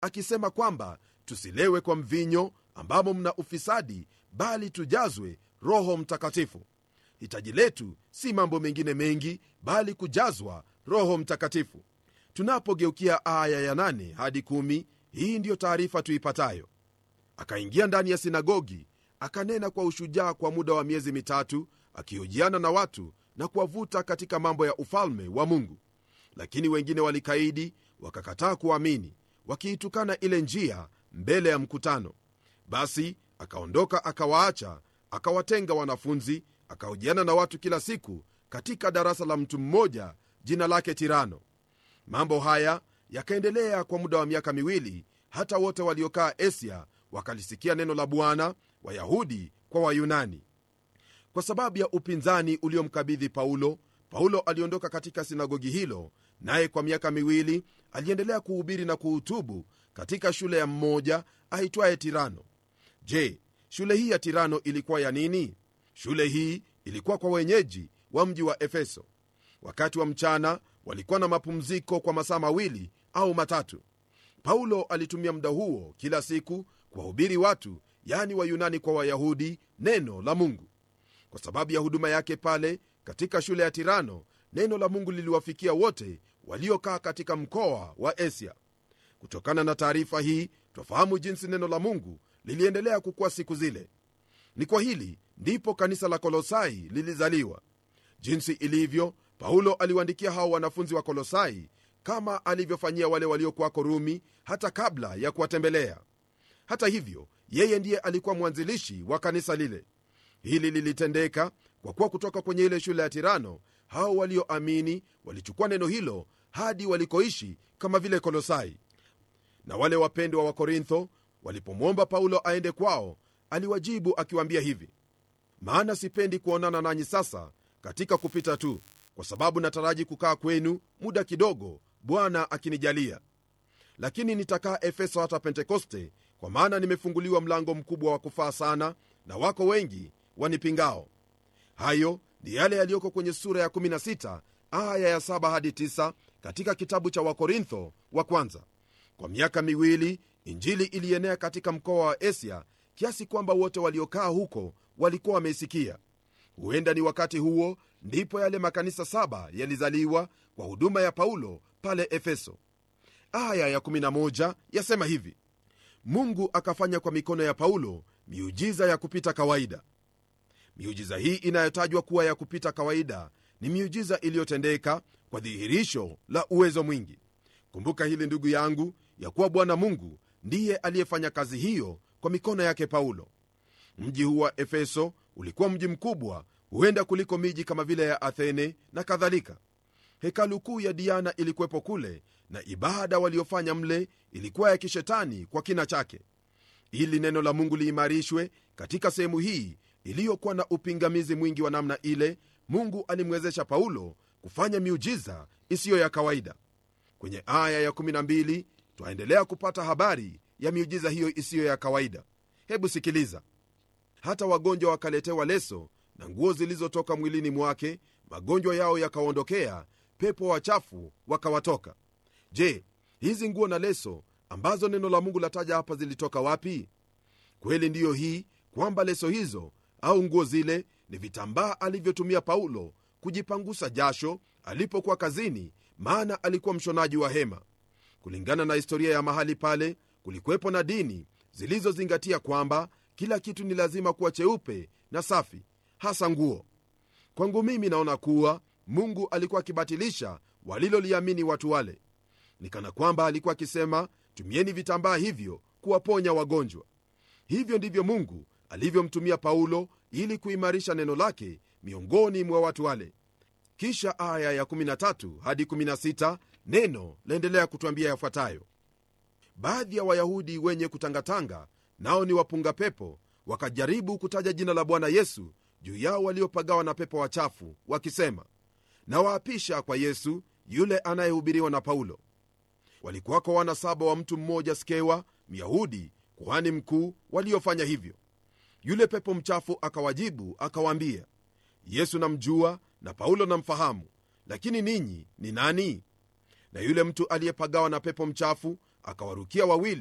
akisema kwamba tusilewe kwa mvinyo ambamo mna ufisadi bali tujazwe roho mtakatifu hitaji letu si mambo mengine mengi bali kujazwa roho mtakatifu tunapogeukia aya ya 8 hadi 1 hii ndiyo taarifa tuipatayo akaingia ndani ya sinagogi akanena kwa ushujaa kwa muda wa miezi mitatu akihojiana na watu na kuwavuta katika mambo ya ufalme wa mungu lakini wengine walikaidi wakakataa kuamini wakiitukana ile njia mbele ya mkutano basi akaondoka akawaacha akawatenga wanafunzi akahojiana na watu kila siku katika darasa la mtu mmoja jina lake tirano mambo haya yakaendelea kwa muda wa miaka miwili hata wote waliokaa asia wakalisikia neno la bwana wayahudi kwa wayunani kwa sababu ya upinzani uliomkabidhi paulo paulo aliondoka katika sinagogi hilo naye kwa miaka miwili aliendelea kuhubiri na kuhutubu katika shule ya mmoja aitwaye tirano je shule hii ya tirano ilikuwa ya nini shule hii ilikuwa kwa wenyeji wa mji wa efeso wakati wa mchana walikuwa na mapumziko kwa masaa mawili au matatu paulo alitumia muda huo kila siku kuwahubiri watu yani wayunani kwa wayahudi neno la mungu kwa sababu ya huduma yake pale katika shule ya tirano neno la mungu liliwafikia wote waliokaa katika mkoa wa asia kutokana na taarifa hii twafahamu jinsi neno la mungu liliendelea kukuwa siku zile ni kwa hili ndipo kanisa la kolosai lilizaliwa jinsi ilivyo paulo aliwaandikia hao wanafunzi wa kolosai kama alivyofanyia wale waliokuwako rumi hata kabla ya kuwatembelea hata hivyo yeye ndiye alikuwa mwanzilishi wa kanisa lile hili lilitendeka kwa kuwa kutoka kwenye ile shule ya tirano hao walioamini walichukua neno hilo hadi walikoishi kama vile kolosai na wale wapendwa wa korintho walipomwomba paulo aende kwao aliwajibu akiwaambia hivi maana sipendi kuonana nanyi sasa katika kupita tu kwa sababu nataraji kukaa kwenu muda kidogo bwana akinijalia lakini nitakaa efeso hata pentekoste kwa maana nimefunguliwa mlango mkubwa wa kufaa sana na wako wengi wanipingao hayo ni yale yaliyoko kwenye sura ya 16 aya ya 7 hadi 9 katika kitabu cha wakorintho wa kwanza kwa miaka miwili injili ilienea katika mkoa wa asia kiasi kwamba wote waliokaa huko walikuwa wameisikia huenda ni wakati huo ndipo yale makanisa saba yalizaliwa kwa huduma ya paulo pale efeso aya ya11 yasema hivi mungu akafanya kwa mikono ya paulo miujiza ya kupita kawaida miujiza hii inayotajwa kuwa ya kupita kawaida ni miujiza iliyotendeka kwa dhihirisho la uwezo mwingi kumbuka hili ndugu yangu ya kuwa bwana mungu ndiye aliyefanya kazi hiyo kwa mikono yake paulo mji huu wa efeso ulikuwa mji mkubwa huenda kuliko miji kama vile ya athene na kadhalika hekalu kuu ya diana ilikuwepo kule na ibada waliofanya mle ilikuwa ya kishetani kwa kina chake ili neno la mungu liimarishwe katika sehemu hii iliyokuwa na upingamizi mwingi wa namna ile mungu alimwezesha paulo kufanya miujiza isiyo ya kawaida kwenye aya ya12 twaendelea kupata habari ya miujiza hiyo isiyo ya kawaida hebu sikiliza hata wagonjwa wakaletewa leso na nguo zilizotoka mwilini mwake magonjwa yao yakaondokea pepo wachafu wakawatoka je hizi nguo na leso ambazo neno la mungu lataja hapa zilitoka wapi kweli ndiyo hii kwamba leso hizo au nguo zile ni vitambaa alivyotumia paulo kujipangusa jasho alipokuwa kazini maana alikuwa mshonaji wa hema kulingana na historia ya mahali pale kulikuwepo na dini zilizozingatia kwamba kila kitu ni lazima kuwa cheupe na safi hasa nguo kwangu mimi naona kuwa mungu alikuwa akibatilisha waliloliamini watu wale ni kana kwamba alikuwa akisema tumieni vitambaa hivyo kuwaponya wagonjwa hivyo ndivyo mungu alivyomtumia paulo ili kuimarisha neno lake miongoni mwa watu wale kisha aya ya 13 hadi 16 neno laendelea kutwambia yafuatayo baadhi ya wayahudi wenye kutangatanga nao ni wapunga pepo wakajaribu kutaja jina la bwana yesu juu yao waliopagawa na pepo wachafu wakisema na waapisha kwa yesu yule anayehubiriwa na paulo walikuwako wana saba wa mtu mmoja skewa myahudi kuhani mkuu waliofanya hivyo yule pepo mchafu akawajibu akawaambia yesu namjua na paulo namfahamu lakini ninyi ni nani na yule mtu aliyepagawa na pepo mchafu akawarukia wawili